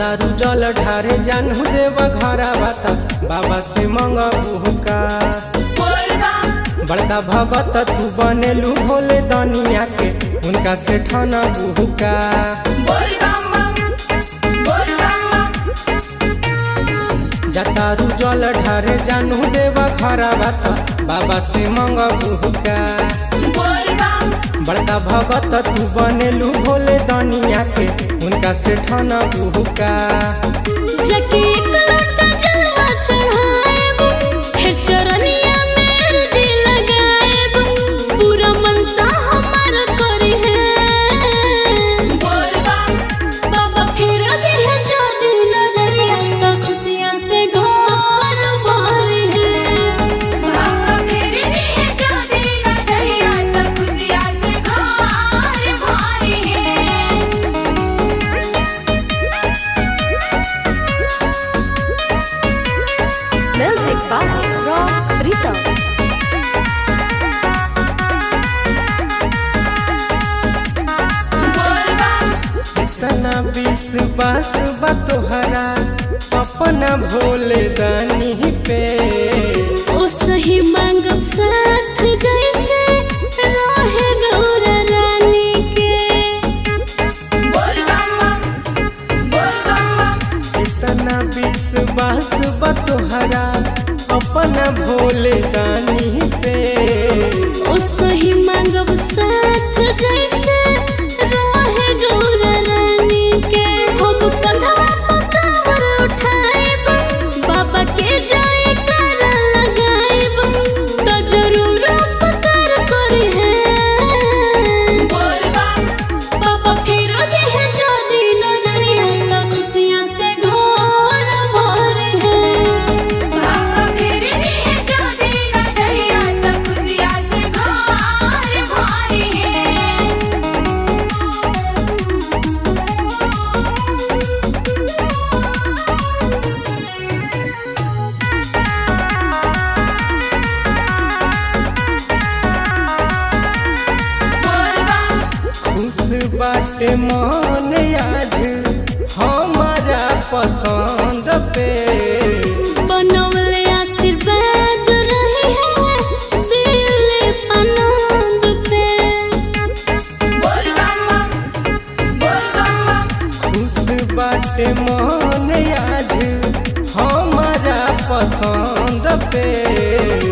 जातारू जल ढारे जानू देव घरा बाता बाबा से मंगबू का बड़का भगत तू बनेलू भोले दनिया के उनका से ठना बुहुका जातारू जल ढारे जानू देव घरा बाता बाबा से मंगबू का बड़का भगत तू बनेलू भोले दनिया के उनका से ठना बुहुका जके एक लोटा जलवा चढ़ाएब, फिर चरनिया में अर्जी लगाएब, पूरा मनसा हमार करी है। बाबा फिर दिह जो दिन नजरिया, तो खुशियाँ से घर भरी है। Music by Rock Rhythm. इतना विश्वास बा तोहरा अपना भोले दानी पे ओ सही मांगब साथ जैसे रहे गौरा रानी के इतना विश्वास बा तोहरा अपना भोले दानी पे ओ सही मांगब साथ जैसे रहे गौरा रानी के हम कंधवा पर कांवर उठाएब बाबा के जाए कर लगाएब तो जरूर उपकार करे है बाबा फिर देह जो दिन नजरिया तो खुशियाँ से घर भरे है खुश बाटे मन आज हमारा पसंद पे बनवले आशीर्वाद रही है दिल आनंद पे खुश बाटे मन आज हमारा पसंद पे